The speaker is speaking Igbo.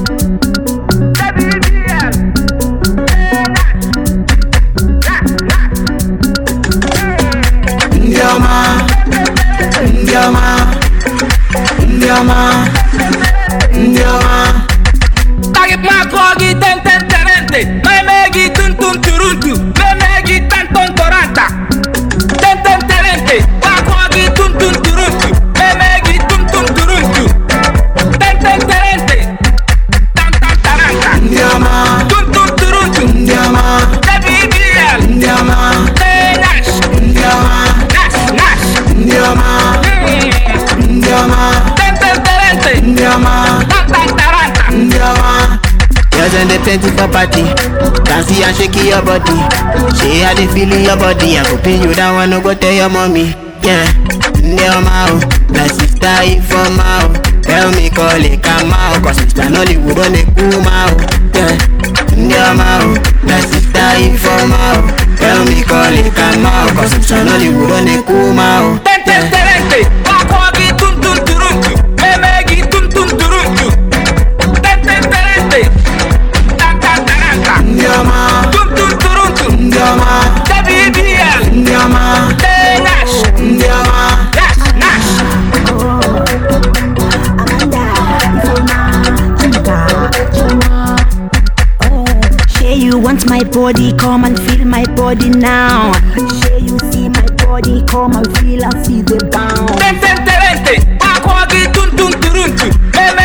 ndị ọma ndị ọma ndị ọma ndị ọma Tagi mako gi ten ten terente Meme gi tun tun turuntu Meme gi tan ton toranta Ten ten terente Mako gi tun tun turuntu Meme gi tun tun turuntu Ten ten terente Tan tan taranta ndị ọma Tun tun turuntu ndị ọma WBL ndị ọma Hey Nash ndị ọma Nash Nash ndị ọma Mm. ndị ọma Ten ten terente ndị ọma Tan tan taranta ndị ọma Girls and they plenty for party. Dance and shake your body. Say how they feel in your body. I go pin you down, wanna go tell your mommy. Yeah, Ndio mao, my sister informa o. Tell me call it come out, cause Mr. Nollywood on the cool mao. Yeah, Ndio mao, my sister informa o. Tell me call it come out, cause Mr. Nollywood on the cool mao. Tente terente, wakwagi tun tun turuntu, memegi tun tun turuntu. Tente terente, tanta taranta, ndị ọma tun tun turuntu. ndị ọma WBL, ndị ọma Hey Nash, ndị ọma Nash, Nash. Say you want my body, come and feel my body now. Say you see my body, come and feel and see the bound. Tente terente, wakwagi tun tun turuntu, memegi